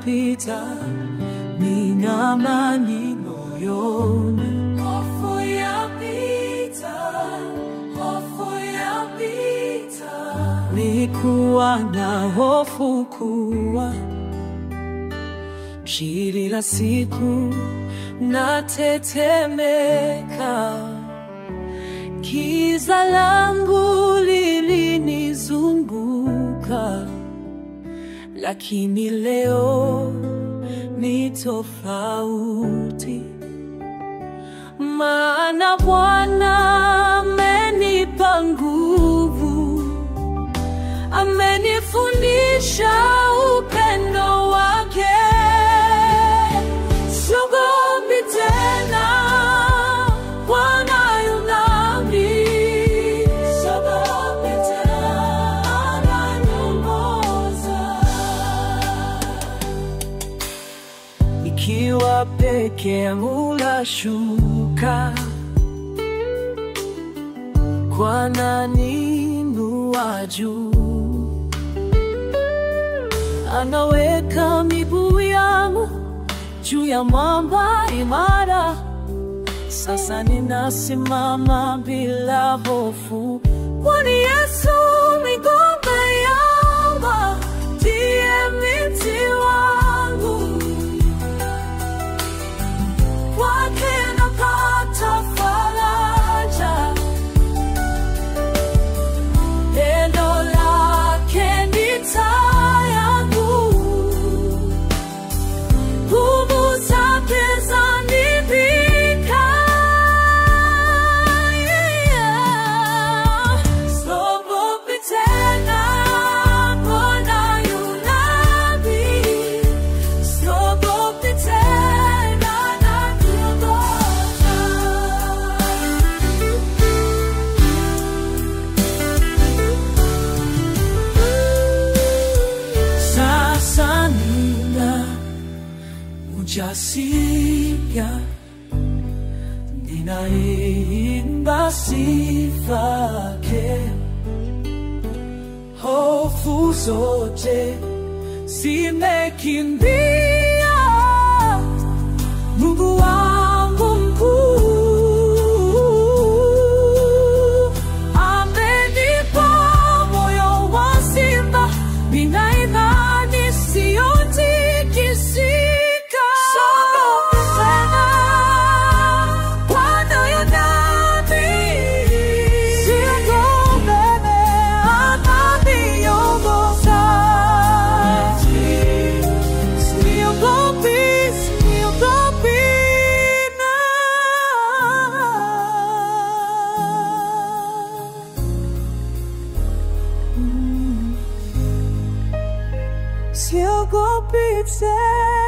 yapita, nina amani moyoni. Hofu yapita, hofu yapita. Nikuwa na hofu kuwa kila siku natetemeka, giza langu lilinizunguka, lakini leo ni tofauti, maana Bwana amenipa nguvu, amenifundisha upendo wake. Siogopi tena, Bwana yu nami. Siogopi tena, ananiongoza. Nikiwa peke yangu nashuka, Bwana ananinua juu, anaweka miguu yangu juu ya mwamba imara. Sasa ninasimama bila hofu, kwani Yesu migomba yamba ndiye mti wangu, kwake napata faraja. Neno lake ni taa yangu nguvu zake zanivika. Siogopi tena, Bwana yu nami. Siogopi tena, ananiongoza. Sasa nina ujasiri, ninaimba sifa yake. Hofu zote zimekimbia, Mungu wangu mkuu amenipa moyo wa simba, nina imani siyotikisika. Siogopi tena, Bwana yu nami. Siogopi, ananiongoza. Siogopi, siogopi na Siogopi tena.